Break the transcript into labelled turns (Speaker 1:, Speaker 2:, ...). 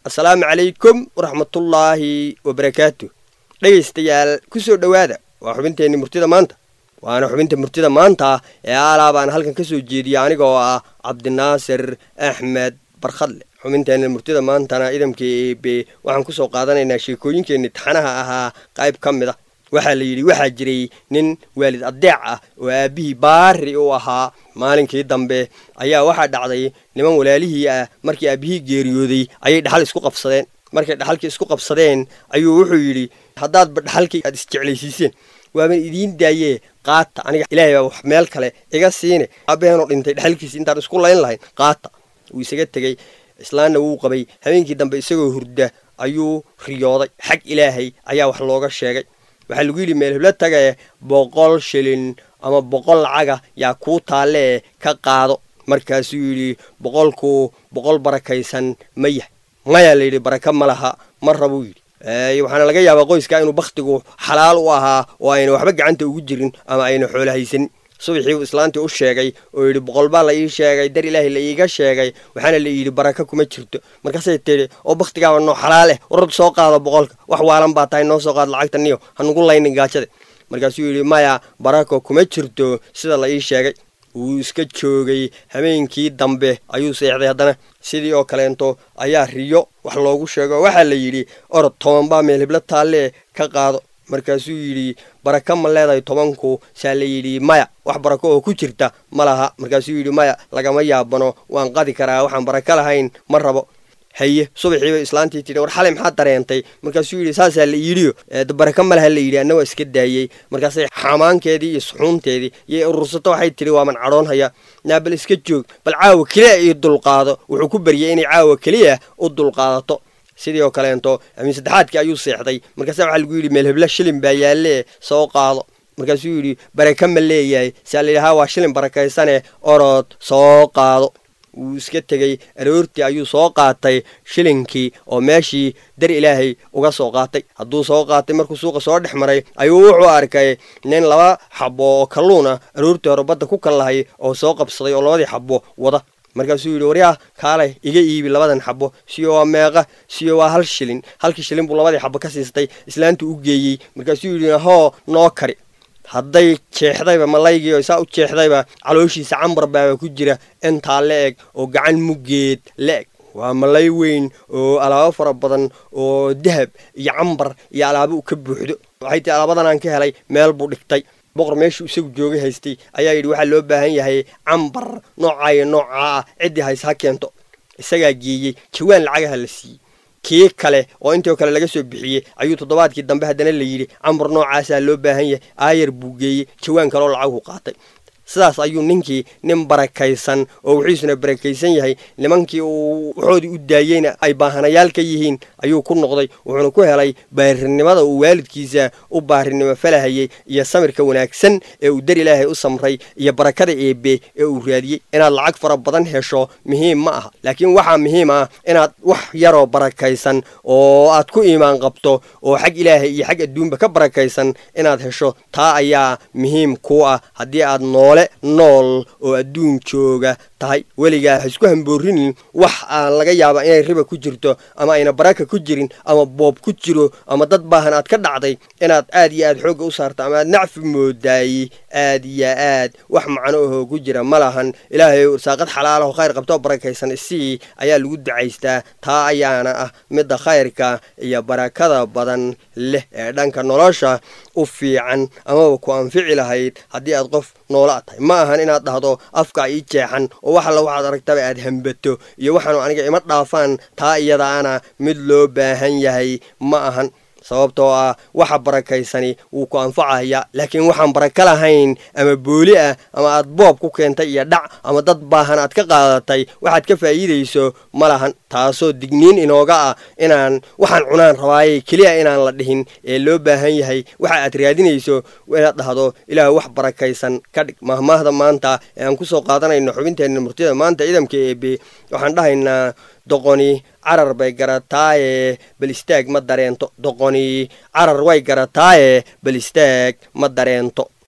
Speaker 1: assalaamu calaykum waraxmatullaahi wabarakaatu dhegaystayaal ku soo dhowaada waa xubinteenni murtida maanta waana xubinta murtida maanta ee aalaa baan halkan ka soo jeediya aniga oo ah cabdinaasir axmed barkhadle xubinteenna murtida maantana idamka eebe waxaan kusoo qaadanaynaa sheekooyinkeenni taxanaha ahaa qayb ka mid a waxaa la yidhi waxaa jiray nin waalid addeec ah oo aabbihii baari u ahaa maalinkii dambe ayaa waxaa dhacday niman walaalihii ah markii aabbihii geeriyooday ayay dhaxal isku qabsadeen markay dhaxalkii isku qabsadeen ayuu wuxuu yidhi haddaadba dhaxalkii aad isjeclaysiiseen waaban idiin daayee qaata aniga ilaahay baa wax meel kale iga siine aabaheenoo dhintay dhexalkiisi intaan isku layn lahayn qaata wuu isaga tegey islaanna wuu qabay habeenkii dambe isagoo hurda ayuu riyooday xag ilaahay ayaa wax looga sheegay waxaa lagu yidhi meel heblo tagae boqol shilin ama boqol lacaga yaa kuu taallee ka qaado markaasuu yidhi boqolku boqol barakaysan ma yahay mayaa layidhi baraka ma laha ma rabuu yidhi waxaana laga yaabaa qoyskaa inuu bakhtigu xalaal u ahaa oo ayna waxba gacanta ugu jirin ama ayna xoolo haysanin subaxii uu islaantii u sheegay oo yidhi boqol baa la ii sheegay dar ilaahay la iiga sheegay waxaana la yidhi baraka kuma jirto markaasay tidhi oo bakhtigaaba noo xalaal eh warad soo qaado boqolka wax waalan baa tahay noo soo qaado lacagta niyo hanugu laynin gaajada markaasuu yidhi maya barako kuma jirto sida la ii sheegay wuu iska joogay habeenkii dambe ayuu seexday haddana sidii oo kaleento ayaa riyo wax loogu sheego waxaa la yidhi orod toban baa meel hiblo taallee ka qaado markaasuu yidhi baraka ma leedahay tobanku saa la yidhi maya wax barako oo ku jirta ma laha markaasuu yidhi maya lagama yaabano waan qadi karaa waxaan barako lahayn ma rabo haye subaxiiba islaantii tidhi war xalay maxaa dareentay markaasuu yidhi saasaa la yidhiyo baraka ma laha la yidhi anna waa iska daayey markaasay xamaankeedii iyo suxuunteedii iyo urursato waxay tidhi waaman cadhoon haya naa bal iska joog bal caawa keliya io dulqaado wuxuu ku baryay inay caawa keliya u dulqaadato sidii oo kaleento amiin saddexaadkii ayuu seexday markaasa waxaa lagu yidhi meel hebla shilin baa yaallee soo qaado markaasuu yidhi baraka ma leeyahay saa la yidhi haa waa shilin barakaysane orod soo qaado wuu iska tegey aroortii ayuu soo qaatay shilinkii oo meeshii dar ilaahay uga soo qaatay hadduu soo qaatay markuu suuqa soo dhex maray ayuu wuxuu arkay nin laba xabo oo kalluun ah aroortii hore badda ku kallahay oo soo qabsaday oo labadii xabo wada markaasuu yidhi waryaa kaalay iga iibi labadan xabo siyo waa meeqa siyo waa hal shilin halkii shilin buu labadii xabo ka siistay islaantu u geeyey markaasuu yidhi hoo noo kari hadday jeexdayba malaygii oo saa u jeexdayba calooshiisa cambar baaba ku jira intaa la eg oo gacan muggeed la eg waa malay weyn oo alaabo fara badan oo dahab iyo cambar iyo alaabo u ka buuxdo waxay tii alaabadan aan ka helay meel buu dhigtay boqor meeshuu isagu joogay haystay ayaa yidhi waxaa loo baahan yahay cambar noocaayo noocaa ah ciddii hays ha keento isagaa geeyey jawaan lacagaha la siiyey kii kale oo intoo kale laga soo bixiyey ayuu toddobaadkii dambe haddana la yidhi cambar noocaasaa loo baahan yahay aayar buu geeyey jawaan kaleoo lacagu qaatay sidaas ayuu ninkii nin barakaysan oo wixiisuna barakaysan yahay nimankii uu waxoodii u daayeyna ay baahanayaal ka yihiin ayuu ku noqday wuxuuna ku helay baarinimada uu waalidkiisa u baarinimo falahayey iyo samirka wanaagsan ee uu dar ilaahay u samray iyo barakada eebe ee uu raadiyey inaad lacag fara badan hesho muhiim ma aha laakiin waxaa muhiim ah inaad wax yaroo barakaysan oo aad ku iimaan qabto oo xag ilaahay iyo xag adduunba ka barakaysan inaad hesho taa ayaa muhiim kuu ah haddii aad noole nool oo adduun jooga tahay weligaa ha isku hamboorinin wax aan laga yaaba inay riba ku jirto ama ayna baraka ku jirin ama boob ku jiro ama dad baahan aad ka dhacday inaad aad iyo aad xoogga u saarto ama aad nacfi moodaayey aad iyo aad wax macno ahoo ku jira ma lahan ilaahay irsaaqad xalaalaho khayr qabtoo barakaysan isii ayaa lagu ducaystaa taa ayaana ah midda khayrka iyo barakada badan leh ee dhanka nolosha u fiican amaba ku anfici lahayd haddii aad qof noola tahay ma ahan inaad dhahdo afka ii jeexan oo wax alla waxaad aragtaba aad hambato iyo waxaanu aniga ima dhaafaan taa iyadaana mid loo baahan yahay ma ahan sababtoo ah waxa barakaysani wuu ku anfacaya laakiin waxaan baraka lahayn ama booli ah ama aad boob ku keentay iyo dhac ama dad baahan aad ka qaadatay waxaad ka faa'iidayso ma lahan taasoo digniin inooga ah inaan waxaan cunaan rabaaye keliya inaan la dhihin ee loo baahan yahay waxa aad raadinayso inaad dhahdo ilaah wax barakaysan ka dhig mahmaahda maanta ee aan kusoo qaadanayno xubinteenna murtida maanta ciidamka eebe waxaan dhahaynaa doqoni carar bay garataaye bal istaag ma dareento doqoni carar way garataaye bal istaag ma dareento